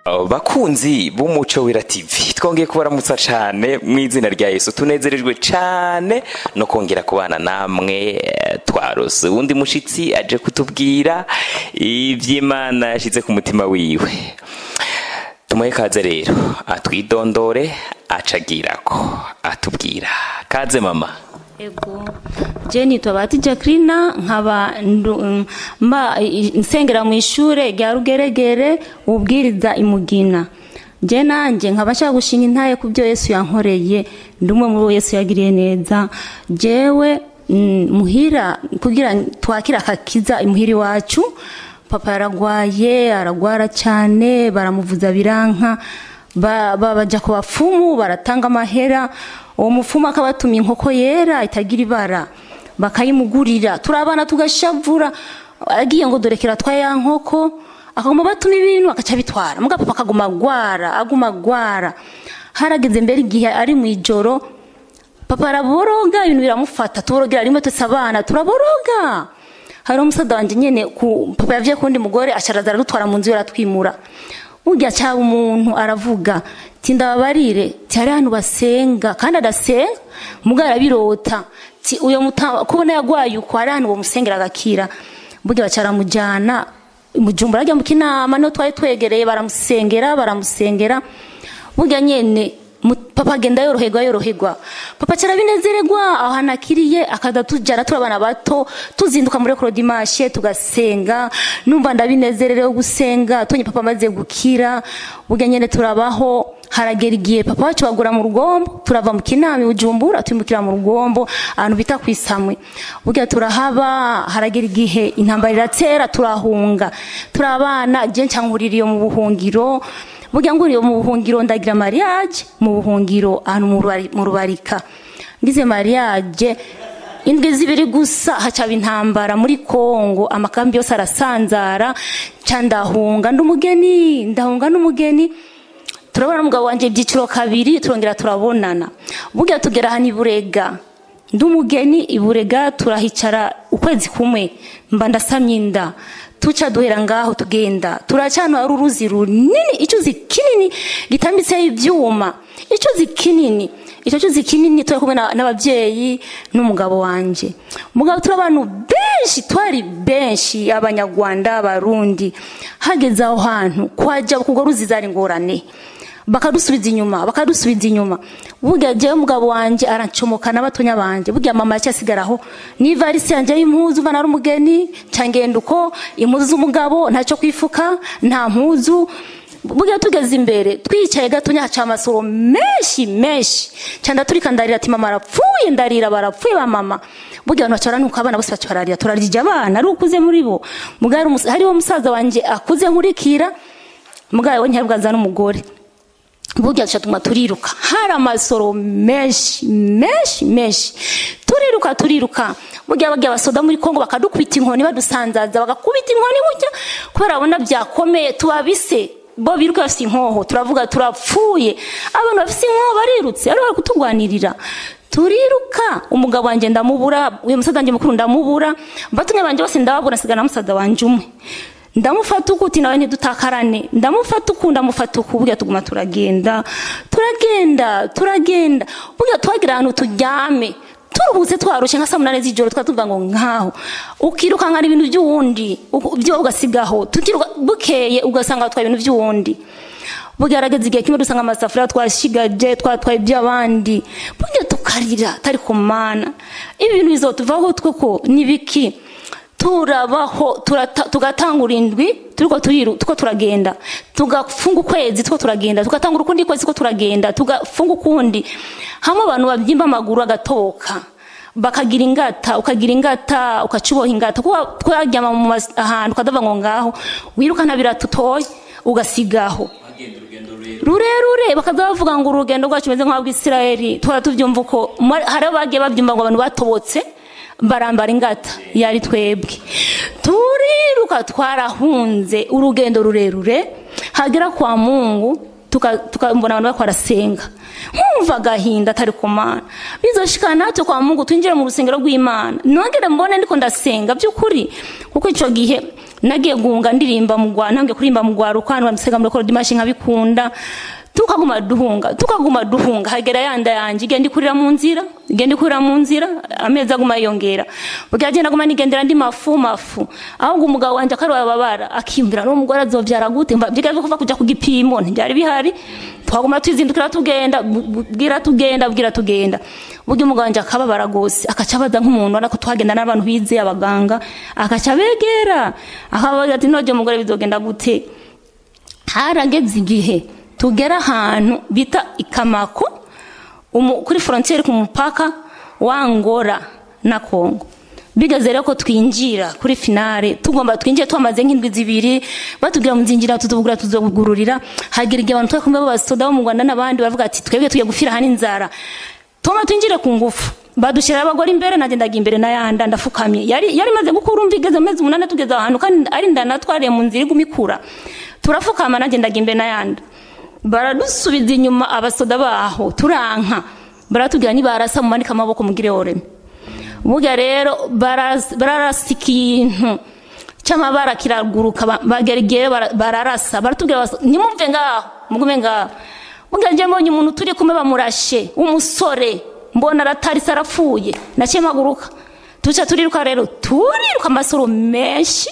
bakunzi b'umuco wera tv twongeye kubaramutsa cyane mu izina rya yesu tunezerejwe cyane no kongera kubana namwe twarose uwundi mushyitsi aje kutubwira iby'imana yashyize ku mutima wiwe tumuhe kaze rero atwidondore acagira ko atubwira kaze mama ego jeni tubati jacqueline nkaba mba nsengera mu ishuri rya rugeregere ubwiriza imugina je nanjye nkaba nshaka gushinga intaye ku byo yesu yankoreye ndi umwe muri bo yesu yagiriye neza jewe muhira kugira twakira akakiza imuhira iwacu papa yaragwaye aragwara cyane baramuvuza biranka bajya ku bapfumu baratanga amahera uwo mupfumu akabatuma inkoko yera itagira ibara bakayimugurira turabana tugashavura agiye ngo dorekera twa ya nkoko akaguma batuma ibintu agaca bitwara muga papa akaguma agwara aguma agwara harageze mbere igihe ari mu ijoro papa araboroga ibintu biramufata tuborogera rimwe twese abana turaboroga hari umusaza wanjye nyine papa yavuye ku wundi mugore asharaza aradutwara mu nzu aratwimura burya cyaba umuntu aravuga ti ndababarire ti hari ahantu basenga kandi adasenga mugabo arabirota ti uyo kubona yagwaye uko hari ahantu bamusengera agakira burya bacaramujyana mujumbura ajya mu kinama niho twari twegereye baramusengera baramusengera burya nyine papa agenda yoroherwa yoroherwa papa carabinezererwa aho hantu akiriye akaza tujyana turi abana bato tuzinduka muri korodimashe tugasenga numva ndabinezererewe gusenga tonye papa amaze gukira burya nyine turabaho haragera igihe papa wacu bagura mu rugombo turava mu kinama bujumbura twimukira mu rugombo ahantu bita ku isamwe burya turahaba haragera igihe intambara iratera turahunga turabana je ncankuririye mu buhungiro burya nguriye mu buhungiro ndagira mariage mu buhungiro ahantu mu rubarika ngize mariage indwi zibiri gusa hacaba intambara muri kongo amakambi yose arasanzara nca ndahunga ndumugeni ndahunga n'umugeni turabona umugabo wanjye ibyiciro kabiri turongera turabonana burya tugera hano iburega ndumugeni iburega turahicara ukwezi kumwe mba ndasamye inda tuca duhera ngaho tugenda turacana hari uruzi runini icyuzi kinini gitambitseho ibyuma icyuzi kinini icyo cyuzi kinini turi kumwe n'ababyeyi n'umugabo wanjye umugabo turi abantu benshi twari benshi abanyarwanda abarundi hageze aho hantu kwajya kugwa ruzi zari ingorane bakadusubiza inyuma bakadusubiza inyuma burya jyewe umugabo wanjye arancomoka n'abatonya banjye burya mama yacyasigaraho n'ivarisi yanjye y'impuzu mva nari umugeni cyangenda uko impuzu z'umugabo ntacyo kwifuka nta mpuzu burya tugeze imbere twicaye gatonya haca amasoro menshi menshi cyane turika ndarira ati mama arapfuye ndarira barapfuye ba mama burya abantu bacara nuko abana bose bacararira turarya abana ari ukuze muri bo hariho umusaza wanjye akuze nkurikira mugabo we ntiyabwanza n'umugore burya duca turiruka hari amasoro menshi menshi menshi turiruka turiruka burya bagiye abasoda muri kongo bakadukubita inkoni badusanzaza bagakubita inkoni burya kubera babona byakomeye tubabise bo biruka bafite inkoho turavuga turapfuye abantu bafite inkoho barirutse bari bari kutugwanirira turiruka umugabo wanjye ndamubura uyu musaza wanjye mukuru ndamubura batumye banjye bose ndababura nsigana musaza wanjye umwe ndamufata uku uti nawe ntidutakarane ndamufata uku ndamufata uku burya tuguma turagenda turagenda turagenda burya twagira ahantu turyame turuhutse twarushye nka saa munani z'ijoro twatuvuga ngo nkaho ukiruka nkana ibintu by'uwundi byo ugasigaho bukeye ugasanga watwaye ibintu by'uwundi bugaragaza igihe kimwe dusanga amasafuriya twashigaje twatwaye iby'abandi burya tukarira tari ku mana ibi bintu bizotuvaho twoko ni biki turabaho tugatangura indwi turiko turiko turagenda tugafunga ukwezi tuko turagenda tugatangura ukundi kwezi ko turagenda tugafunga ukundi hamwe abantu babyimba amaguru agatoka bakagira ingata ukagira ingata ukacuboha ingata kuko twaryama mu ahantu ukadavuga ngo ngaho wirukana biratutoye ugasigaho rurerure bakaza bavuga ngo urugendo rwacu rumeze nk'abwisirayeli tuhora tubyumva uko hari abagiye babyumva ngo abantu batobotse barambara ingata yari twebwe turiruka twarahunze urugendo rurerure hagera kwa mungu tukabona abantu bariko barasenga nkumva agahinda atari ku mana bizoshikana natwe kwa mungu twinjire mu rusengero rw'imana nongere mbone ndiko ndasenga by'ukuri kuko icyo gihe nagiye gunga ndirimba mu Rwanda ntangiye kuririmba mu Rwaruka hano bamusega muri Koro Dimashi nkabikunda tukaguma duhunga tukaguma duhunga hagera yanda yanjye igenda ikurira mu nzira igenda ikurira mu nzira amezi aguma yiyongera burya agenda aguma nigendera ndi mafu mafu ahubwo umugabo wanjye akarababara akiyumvira n'uwo mugore azobyara gute mva byigaze kuva kujya ku gipimo ntibyari bihari twaguma twizindukira tugenda bu- bwira tugenda bwira tugenda burya umugabo wanjye akababara rwose akaca abaza nk'umuntu urabona ko tuhagenda n'abantu bizeye abaganga akaca abegera akababaza ati none mugore bizogenda gute harageze igihe tugera ahantu bita ikamako umu- kuri frontiere ku mupaka wa Angola na Congo bigeze rero ko twinjira kuri finale tugomba twinjire twamaze nk'indwi zibiri batubwira muzinjira tutubwira tuzogururira hagira igihe abantu twe kumwe b'abasoda bo mu Rwanda n'abandi bavuga ati twebwe tugiye gufira hano inzara tuma twinjire ku ngufu badushyira abagore imbere nagendaga imbere n'ayanda ndafukamye yari yari maze gukura umva igeze amezi umunani tugeze ahantu kandi ari ndana twariye mu nzira iguma ikura turafukama nagendaga imbere n'ayanda baradusubiza inyuma abasoda baho turanka baratubwira nibarasa mumanike amaboko mugire oreme burya rero baras- bararasa ikintu cy'amabara kiraguruka ba- bagera igihe bara- bararasa baratubwira basa- nimumve ngaho mugume ngaho burya njye mbonye umuntu turi kumwe bamurashe w'umusore mbona aratarise arapfuye naciye maguruka tuca turiruka rero turiruka amasoro menshi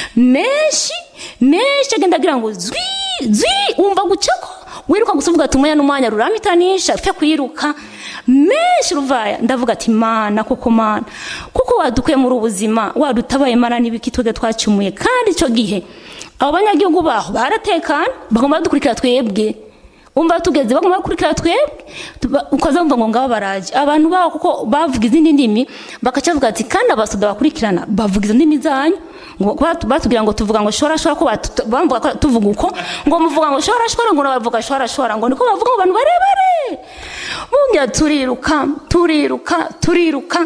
menshi menshi agenda agira ngo zwi zwi wumva gucako wiruka gusa uvuga ati umwanya n'umwanya ruramitanisha fe kwiruka menshi ruvaya ndavuga ati mana koko mana kuko wadukuye muri ubuzima wadutabaye mana n'ibiki twebwe twacumuye kandi icyo gihe abo banyagihugu baho baratekana bagomba badukurikira twebwe umva tugeze bagomba gukurikira twebwe tuba- ukaza wumva ngo ngabo baraje abantu baho kuko bavuga izindi ndimi bakaca bavuga ati kandi abasoda bakurikirana bavuga izo ndimi zanyu ngo batu- batubwira ngo tuvuga ngo shora shora ko batu- bamvuga ko tuvuga uko ngo muvuga ngo shora shora ngo bavuga shora shora ngo niko bavuga ngo abantu barebare bunga turiruka turiruka turiruka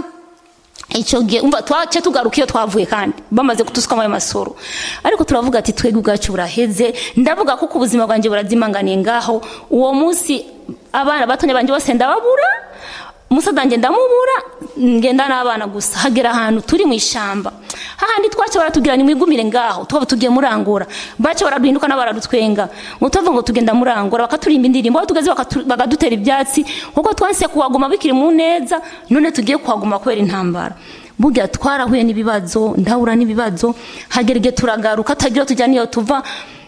icyo gihe umva twace tugaruka iyo twavuye kandi bamaze kutusukamo ayo masoro ariko turavuga ati twebwe ubwacu buraheze ndavuga kuko ubuzima bwanjye burazimanganiye ngaho uwo munsi abana batonya banjye bose ndababura umusaza ndamubura ngenda n'abana gusa hagera ahantu turi mu ishyamba hahandi twace baratubwira ni mwigumire ngaho twaba tugiye murangura bace baraduhinduka n'abaradutwenga ngo tuvuga ngo tugenda murangura bakaturimba indirimbo aho tugeze bakatu- bakadutera ibyatsi kuko twanse kuhaguma bikiri mu neza none tugiye kuhaguma kubera intambara burya twarahuye n'ibibazo ndahura n'ibibazo hagera igihe turagaruka tagira tujya niyo tuva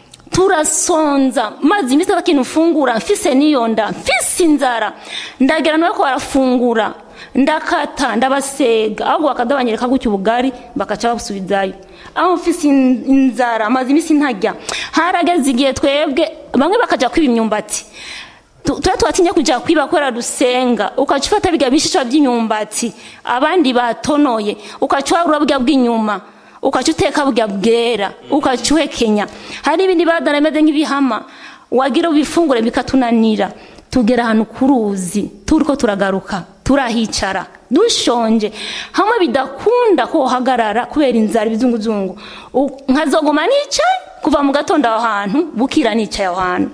turasonza maze iminsi atakintu ufungura mfise niyo nda mfise inzara ndagera nawe ko barafungura ndakata ndabasega ahubwo bakadabanyereka gutya ubugari bakaca babusubizayo aho mfise in- inzara maze iminsi ntajya harageze igihe twebwe bamwe bakajya kwiba imyumbati Tu- tuba twatinye kujya kwiba kubera dusenga ukaca ufata biga bishishwa by'imyumbati abandi batonoye ukaca warura burya bw'inyuma ukaca uteka burya bwera ukaca uhekenya hari ibindi badana bimeze nk'ibihama wagira ubifungure bikatunanira tugera ahantu ku ruzi turiko turagaruka turahicara dushonje hamwe bidakunda ko uhagarara kubera inzara ibizunguzungu U- nkazoguma nicaye kuva mu gatondo aho hantu bukira nicaye aho hantu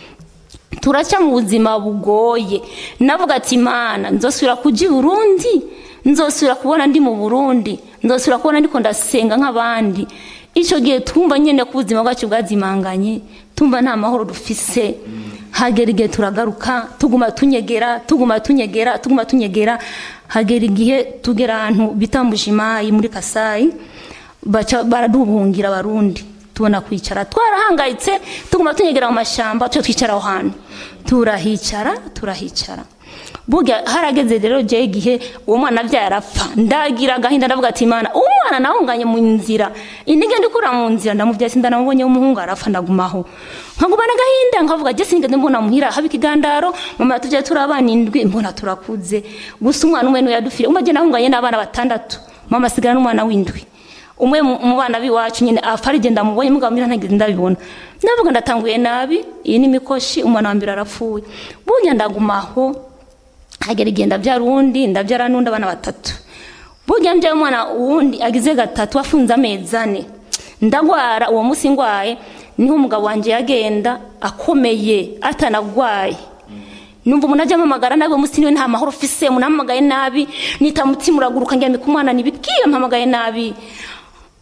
turaca mu buzima bugoye navuga ati imana nzosubira kujya i burundi nzosubira kubona ndi mu burundi nzosubira kubona ndiko ndasenga nk'abandi icyo gihe twumva nyine ko ubuzima bwacu bwazimanganye tumva nta mahoro dufise hagera igihe turagaruka tuguma tunyegera tuguma tunyegera tuguma tunyegera hagera igihe tugera ahantu bita mbujimayi muri kasayi baca baraduhungira abarundi tubona kwicara twarahangayitse tuguma tunyegera mu mashyamba tujya twicara aho hantu turahicara turahicara burya harageze rero jya igihe uwo mwana abyaye arapfa ndagira agahinda ndavuga ati imana uwo mwana nawunganye mu nzira intege ndikura mu nzira ndamubyaye sinda namubonye w'umuhungu arapfa ndagumaho nkagumana agahinda nkavuga jye sinigeze mbona muhira haba ikigandaro mama tujya turi abana indwi mbona turakuze gusa umwana umwe niwe yadufire umwe agenda ahunganye n'abana batandatu mama asigara n'umwana w'indwi umwe mu mu bana b'iwacu nyine apfa arigenda mubonye mugabo mbira ntageze ndabibona ndavuga ndatanguye nabi iyi ni imikoshi umwana wa mbere arapfuye burya ndagumaho hagera igihe ndabyara uwundi ndabyara n'undi abana batatu burya mbyaye umwana wundi agize gatatu afunze amezi ane ndagwara uwo munsi ngwaye niho umugabo wanjye yagenda akomeye atanagwaye numva umuntu ajya amamagara nabi uwo munsi niwe nta mahoro ufise umuntu ampamagaye nabi nita mutima uraguruka ngira ku mwana ntibibwiye mpamagaye nabi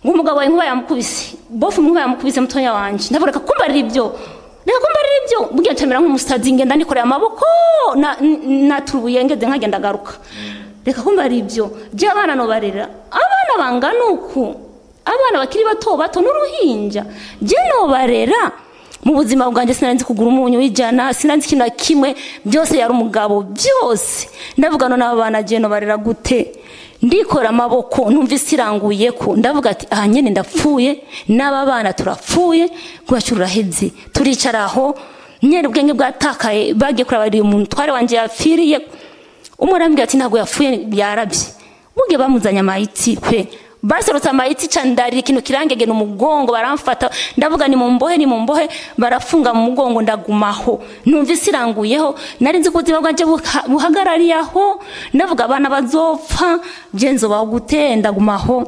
ngo umugabo wawe nkuba yamukubise bofu nkuba yamukubise mutonya wanje ndavuga reka kumbarira ibyo reka kumbarira ibyo mbwiye camera nk'umusazi ngenda nikoreye amaboko na- n- naturubuye ngeze nkagenda agaruka reka kumbarira ibyo je abana nobarera abana bangana uku abana bakiri bato bato n'uruhinja je nobarera mu buzima bwanjye sinari kugura umunyu w'ijana sinari ikintu na kimwe byose yari umugabo byose ndavuga none aba bana je nobarera gute ndikora amaboko numva isi iranguye ko ndavuga ati aha nyine ndapfuye n'aba bana turapfuye rwacu ruraheze turicara aho nyine ubwenge bwatakaye bagiye kurabarira umuntu twari wanjye yapfiriye umwe arambwira ati ntabwo yapfuye yarabye buge bamuzanye amayiti pe baserutse amayiti candarira ikintu kirangegena umugongo baramfata ndavuga ni mu mbohe ni mu mbohe barafunga mu mugongo ndagumaho numva isi iranguyeho nari nzi ko ubuzima bwanjye buha- buhagarariye aho ndavuga abana bazopfa bye nzobaho gute ndagumaho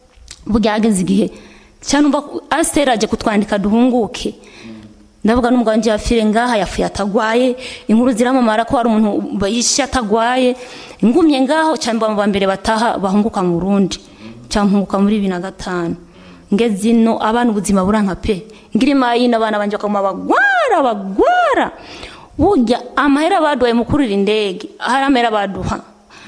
bwageze igihe cyangwa asiteri aje kutwandika duhunguke ndavuga n'umugabo wanjye yapfire ngaha yapfuye atagwaye inkuru ziramamara ko hari umuntu yishe atagwaye ngumye ngaho cyangwa mu mbere bataha bahunguka mu Burundi cyangwa mpunguka muri bibiri na gatanu ngeze ino abana ubuzima buranka pe ngira imayini abana banje bakaguma bagwara bagwara burya amahera baduhaye mu kurira indege hari amahera baduha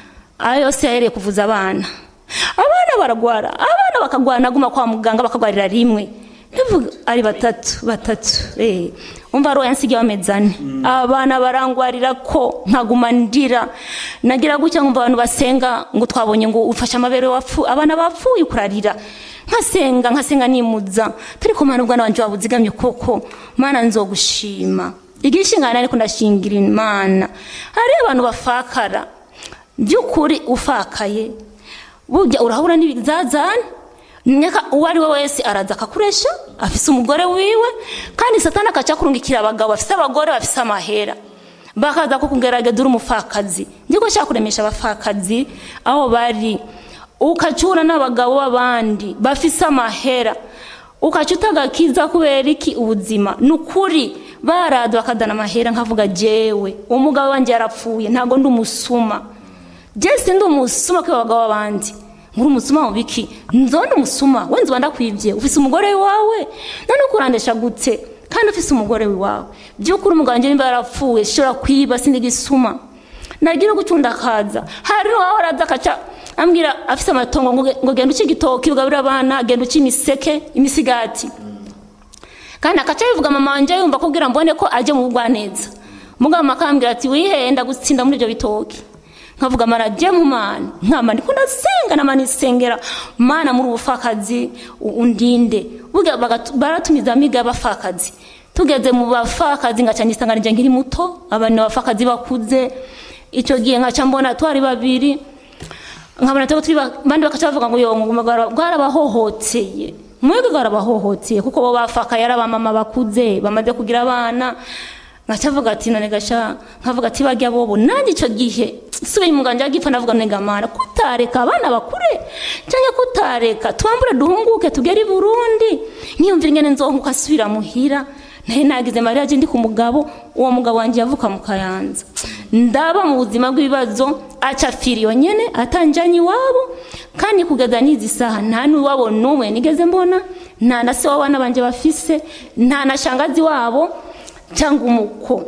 ayo yose yahereye kuvuza abana abana baragwara abana bakagwara naguma kwa muganga bakagwarira rimwe ndavuga ari batatu batatu eh umva roya nsigiye amezi ane abana barangwarira ko nkaguma ndira nagira gutya nkumva abantu basenga ngo twabonye ngo ufashe amabere wapfu abana bapfuye kurarira nkasenga nkasenga nimuza turi ku mana ubwana wanje wabuzigamye koko mana nzogushima igishingana ariko ndashingira imana hari abantu bafakara by'ukuri ufakaye burya urahura n'ibizazane nyaka uwo ari we wese araza akakuresha afise umugore wiwe kandi satani akaca kurungikira abagabo bafise abagore bafise amahera bakaza kukugerageza uri umupfakazi ngiye gushaka kuremesha abapfakazi aho bari ukacura n'abagabo b'abandi bafise amahera ukaca utagakiza kubera iki ubuzima ni ukuri barada bakadana amahera nkavuga jewe umugabo wanjye yarapfuye ntabwo ndi umusuma jesi ndi umusuma kwiba abagabo b'abandi muri umusuma mu biki nzonde umusuma wenze uba ndakwibye ufise umugore wawe none ukurandesha gute kandi ufise umugore wawe by'ukuri umugabo wanjye nimba yarapfuye shobora kwiba sindi gisuma nagira gucunda akaza hari n'uwaho araza akaca ambwira afise amatongo ngo ngo genda uce igitoki ugaburira abana genda uce imiseke imisigati kandi akaca bivuga mama wanje yumva kubwira mbone ko ajye mu bugwaneza mugabo makambwira ati wihenda gutsinda muri ibyo bitoki nkavuga mara je mu mana nkama ndiko ndasenga nama nisengera mana muri ubufakazi u- undinde burya bagatu- baratumiza amiga y'abafakazi tugeze mu bafakazi ngaca nisanga nije nkiri muto abantu bafakazi bakuze icyo gihe ngaca mbona twari babiri nkabona tuba turi ba- bandi bakaca bavuga ngo yo ngo bwarabahohoteye mwebwe bwarabahohoteye kuko bo bafakaye ari abamama bakuze bamaze kugira abana ngacavuga ati none gasha nkavuga ati bajya bobo nanjye icyo gihe subiye umuganga agipfa ndavuga none gamana kutareka abana bakure cyangwa kutareka twambure duhunguke tugere i burundi nkiyumvira ingene nzonguka asubira muhira nahe nagize mariya ndi ku mugabo uwo mugabo wanjye yavuka mu kayanza ndaba mu buzima bw'ibibazo acapfira iyo nyene atanjanye iwabo kandi kugeza n'izi saha nta n'uwabo n'umwe nigeze mbona nta na se w'abana banje bafise nta na shangazi wabo cyangwa umuko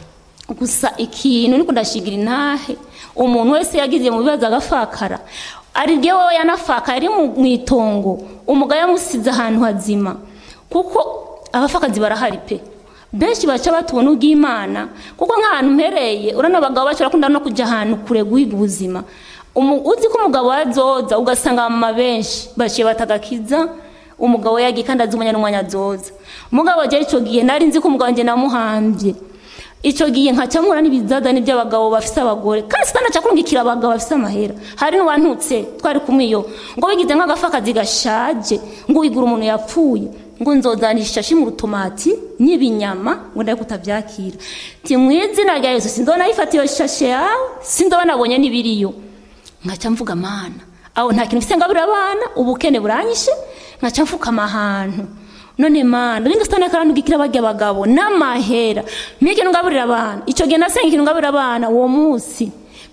gusa ikintu niko ndashigira intahe umuntu wese yagize mu bibazo agafakara ari byo wowe yanafaka yari mu mu itongo umugabo yamusize ahantu hazima kuko abafakazi barahari pe benshi baca batubona ubw'imana kuko nk'ahantu mpereye urabona abagabo bacu barakunda no kujya ahantu kure guhiga ubuzima Umu- uzi ko umugabo yazoza ugasanga abamama benshi baciye batagakiza umugabo yagiye kandi azi umwanya n'umwanya azoza umugabo wagiye icyo gihe nari nzi ko umugabo wanjye namuhambye icyo gihe nkaca mpura n'ibizazane by'abagabo bafise abagore kandi sitanaca kurungikira abagabo bafise amahera hari n'uwantutse twari kumwe iyo ngo wigize nk'agafakazi gashaje ngo wigura umuntu yapfuye ngo nzozanisha ishashi mu rutomati n'ibinyama ngo ndaye kutabyakira ti mu izina rya yesu sindobona ayifata iyo shashe yawe sindobona abonye n'ibiriyo nkaca mvuga mana aho nta kintu mfite ngabura abana ubukene buranyishe nkaca mfukama ahantu none mana ringa sitani karandugikira barya abagabo n'amahera mpiye ikintu ngaburira abana icyo gihe nasenga ikintu ngaburira abana uwo munsi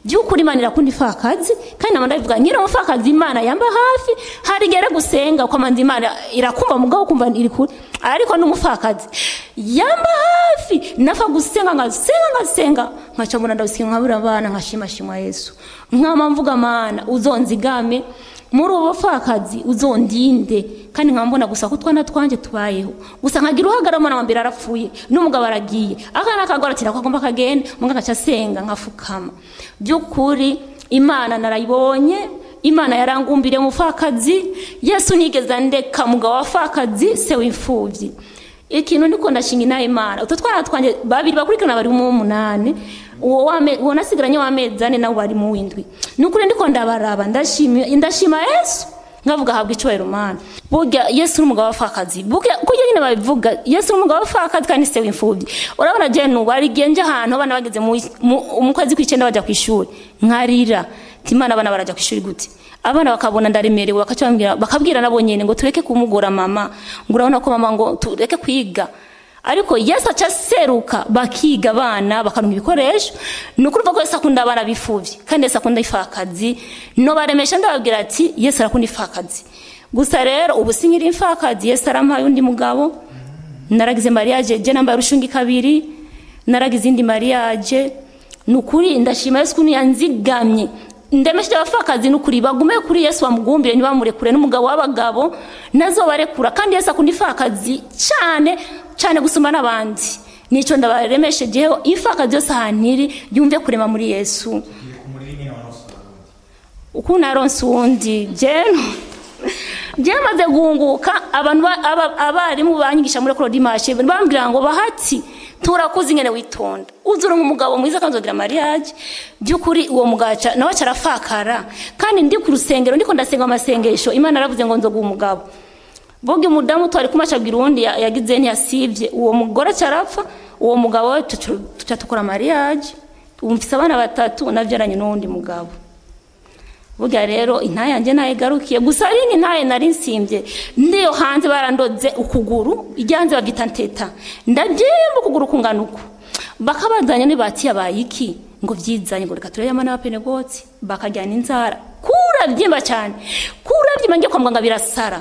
by'ukuri imana irakunda ifakazi kandi naba ndabivuga nyine umufakazi imana yamba hafi hari igere gusenga ukamanza imana irakumva mugabo ukumva iri kure ariko n'umufakazi yamba hafi nafa gusenga ngasenga ngasenga nkaca mbona ndagusenga nkabura abana nkashimashimwa yesu nkama mvuga mana uzonzigame muri ubu bupfakazi uzondinde kandi nkaba mbona gusa ko utwana twanjye tubayeho gusa nkagira uhagarara umwana wa mbere arapfuye n'umugabo aragiye akana kagora ati nako agomba kagenda muganga agaca asenga nkafukama by'ukuri imana narayibonye imana yarangumbiriye umupfakazi yesu nigeze andeka mugabo w'apfakazi se w'imfubyi ikintu ndiko ndashinga inaha imana utwo twana twanjye babiri bakurikirana bari mu umunani uwo wame uwo nasigaranye w'amezi ane nawe bari mu w'indwi ni ukuri ndiko ndabaraba ndashima ndashima yesu nkavuga habwa icyubahiro mana burya yesu n'umugabo w'apfakazi burya kurya nyine babivuga yesu n'umugabo w'apfakazi kandi se w'imfubyi urabona je nubu hari igihe nje ahantu abana bageze mu mu kwezi kw'icyenda bajya ku ishuri nkarira imana abana barajya ku ishuri gute abana bakabona ndaremerewe bakabwira bakabwira nabo nyene ngo tureke kumugora mama ngo urabona ko mama ngo tureke kwiga ariko yesu aca aseruka bakiga abana bakaronka ibikoresho ni ukuvuga ko yesu akunda abana bifuvye kandi yesu akunda ifakazi no baremesha ndababwira ati yesu arakunda ifakazi gusa rero ubu sinkiri imfakazi yesu arampaye undi mugabo naragize mariage je nambaye urushungi kabiri naragize indi mariage ni ukuri ndashima yesu kuntu yanzigamye ndemesheje abapfakazi n'ukuri bagume kuri yesu bamugumbire ntibamurekure n'umugabo w'abagabo nazobarekura kandi yesu akunda ifakazi cyane cyane gusumba n'abandi nicyo ndabaremeshejeho ifakazi yose ahantu iri yumve kurema muri yesu uko naronse uwundi jeno byamaze guhunguka abantu abarimu banyigisha muri ekoro dimashe bambwira ngo bahati turakuze ingene witonda uzura nk'umugabo mwiza kandi uzogira mariage by'ukuri uwo mugaca nawe acarafakara kandi ndi ku rusengero ndiko ndasenga amasengesho imana yaravuze ngo nzoguha umugabo boga umudamu twari kumashabwira uwundi yagize ntiyasivye uwo mugore acarapfa uwo mugabo we tuca tukora mariage umfise abana batatu navyaranye n'uwundi mugabo burya rero intaye yanjye nayigarukiye gusa ari intaye nari nsimbye ndiyo hanze barandoze ukuguru ijya hanze babyita nteta ndabyemba ukuguru kungana uku bakabazanya ntibatiye abayiki ngo byizanye ngo reka turebe amana y'abapenegotsi bakajyana inzara kurabyimba cyane kurabyimba ngiye kwa muganga birasara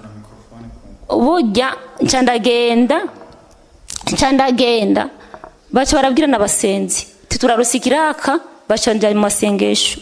burya nca ndagenda nca ndagenda baca barabwira n'abasenzi titurarusikiraka baca njya mu masengesho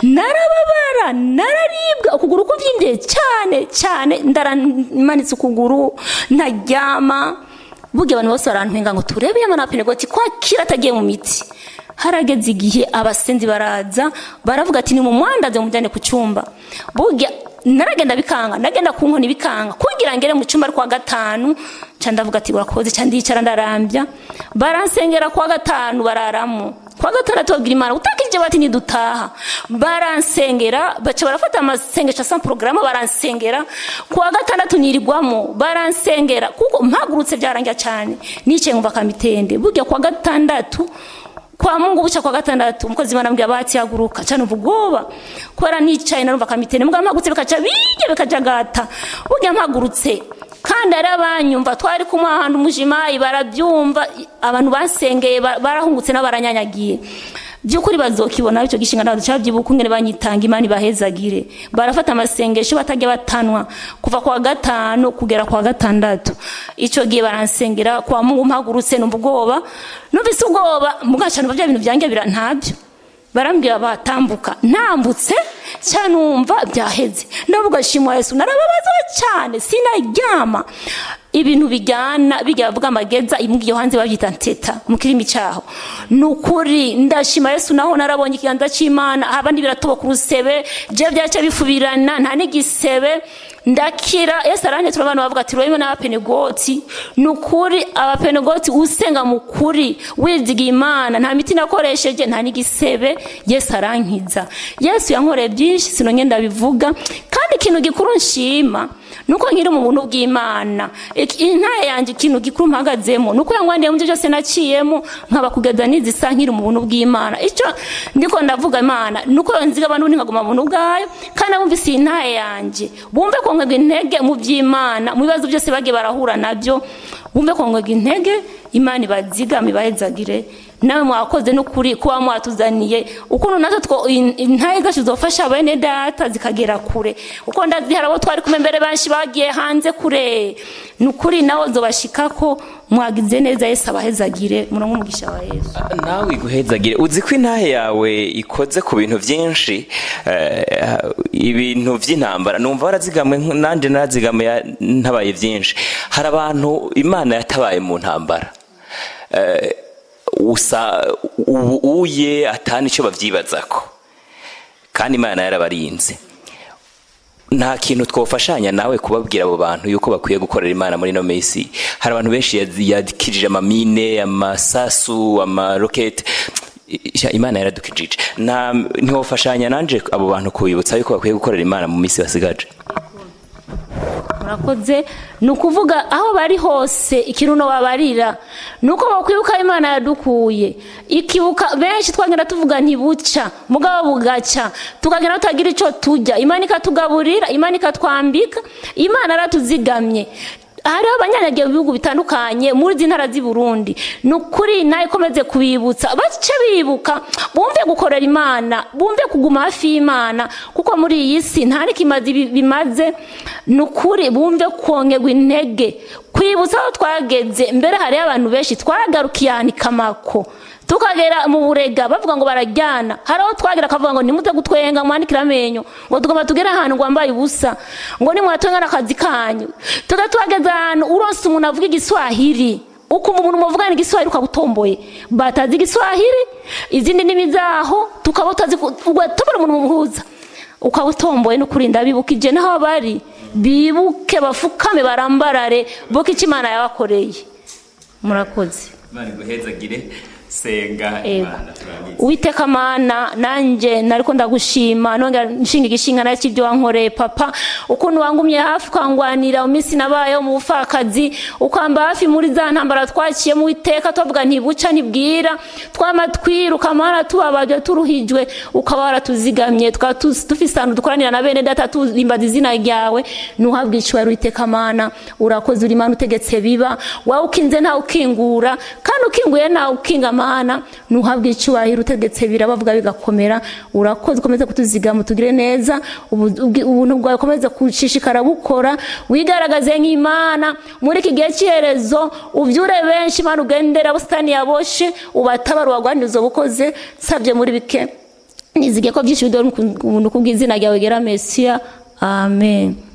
narababara nararibwa ukuguru kubyimbye cyane cyane ndaramanitse ukuguru ntaryama burya abantu bose barantwenga ngo turebe yamana penegoti kwakira atagiye mu miti harageze igihe abasenzi baraza baravuga ati ni mu mwandaze mujyane ku cyumba burya naragenda bikanga ndagenda ku nkoni bikanga kugira ngere mu cyumba kwa gatanu nca ndavuga ati urakoze cyane ndicara ndarambya baransengera kwa gatanu bararamo kwa gatandatu babwira imana utakirije bati nidutaha baransengera baca barafata amasengesho asa porogaramu baransengera kwa gatandatu nirirwamo baransengera kuko mpagurutse byarangira cyane nicaye nkumva kamitende burya kwa gatandatu kwa mungu buca kwa gatandatu umukozi imana ambwira bati haguruka cyane ubwoba kubera nicaye narumva kamitende mbwa mpagurutse bikaca bijya bikajagata burya mpagurutse kandi ari abanyumva twari kumwe ahantu umujimayi barabyumva abantu basengeye barahungutse n'abaranyanyagiye by'ukuri bazokibona icyo gishinga ntabwo cyabyibuka ingene banyitanga imana ibahezagire barafata amasengesho batajya batanwa kuva kwa gatanu kugera kwa gatandatu icyo gihe baransengera kwa mungu mpagurutse numva ubwoba numvise ubwoba mugacana bya bintu byanjye bira ntabyo barambwira batambuka ntambutse cyane numva byaheze ndavuga shimwa yesu narababazwa cyane sinaryama ibintu bijyana bijya bavuga amageza iyo hanze babyita nteta mu kirimi cyaho ni ukuri ndashima yesu naho narabonye ikiganza cy'imana abandi biratoboka urusebe je byaca bifubirana nta n'igisebe ndakira yesu aranyetura abantu bavuga ati rurimo n'abapenegoti ni ukuri abapenegoti usenga mu kuri wiziga imana nta miti nakoresheje nta n'igisebe yesu arankiza yesu yankoreye byinshi sinonye ndabivuga kandi ikintu gikuru nshima nuko nkiri mu buntu bw'imana intare yanjye ikintu gikuru mpagazemo nuko yangwandiye mu byo byose naciyemo nkaba kugeza n'izisa nkiri mu buntu bw'imana icyo ndiko ndavuga imana nuko nziga abantu nkaguma mu buntu bwayo kandi abumvise iyi ntare yanjye bumve ko nkagwa intege mu by'imana mu bibazo byose bagiye barahura nabyo wumve kongega intege imana ibazigame ibahezagire nawe mwakoze n'ukuri kuba mwatuzaniye ukuntu natwe two in- intahe zacu zofasha bene data zikagera kure uko ndazi hari abo twari kumwe mbere benshi bagiye hanze kure ni ukuri nawe zobashikako mwagize neza yesu abahezagire murongo umugisha wa yesu nawe iguhezagire uzi ko intahe yawe ikoze ku bintu byinshi eh, ibintu by'intambara numva warazigamwe nk- nanjye narazigamwe ntabaye byinshi hari abantu imana yatabaye mu ntambara Eh, usa ubu uye atana icyo babyibazako kandi imana yarabarinze nta kintu twafashanya nawe kubabwira abo bantu yuko bakwiye gukorera imana muri ino minsi hari abantu benshi yazi- yadikirije amamine amasasu amarokete Isha, imana yaradukijije nta ntiwafashanya nanje abo bantu kubibutsa yuko bakwiye gukorera imana mu minsi basigaje murakoze ni ukuvuga aho bari hose ikiruno babarira ni uko bakwibuka aho imana yadukuye ikibuka benshi twagenda tuvuga ntibuca mugabo bugaca tukagenda tutagira icyo tujya imana ikatugaburira imana ikatwambika imana yaratuzigamye hariho abanyanyagiye mu bihugu bitandukanye muri izi ntara z'i burundi ni ukuri nawe ikomeze kubibutsa bace bibuka bumve gukorera imana bumve kuguma hafi y'imana kuko muri iyi si nta n'ikimazi bi- bimaze ni ukuri bumve kongerwa intege kwibutsa aho twageze mbere hariho abantu benshi twagarukiye ahantu ikamako tukagera mu burega bavuga ngo barajyana hari aho twagera akavuga ngo nimuze gutwenga mwandikire amenyo ngo tugomba tugere ahantu ngo wambaye ubusa ngo nimwatwenga n'akazi kanyu tuga tuhageze ahantu uronse umuntu avuga igiswahili ukumva umuntu muvugana igiswahili ukabutomboye batazi igiswahili izindi ndimi zaho tukaba utazi ku- ugatobora umuntu muhuza ukaba utomboye no kurinda bibukije n'aho bari bibuke bafukame barambarare buke icyo imana yabakoreye murakoze imana iguhezagire senga Ego. uwiteka mana nanjye nariko ndagushima nongera nshinga igishinga nacyo ibyo wankoreye papa ukuntu wangumye hafi ukangwanira mu minsi nabayeho mu bupfakazi ukamba hafi muri za ntambara twaciye mu iteka tuvuga ntibuca ntibwira twama twiruka mana tubabajwe turuhijwe ukaba waratuzigamye tukaba tu- dufise ahantu dukoranira na bene data turimbaza izina ryawe nuhabwa icubahiro uwiteka mana urakoze uri mana utegetse biba wawe ukinze ntawe ukingura kandi ukinguye ntawe ukinga mana nuhabwa icyubahiro utegetse birabavuga bigakomera urakoze ukomeze kutuzigama tugire neza ubu- ubwi- ubuntu bwawe ukomeze gushishikara bukora wigaragaze nk'imana muri iki gihe cy'iherezo ubyure benshi imana ugendera busitani yaboshe ubatabara ubagwaniriza ubukoze nsabye muri bike nizige ko byinshi bidore ubuntu kubw'izina ryawe gera mesiya amen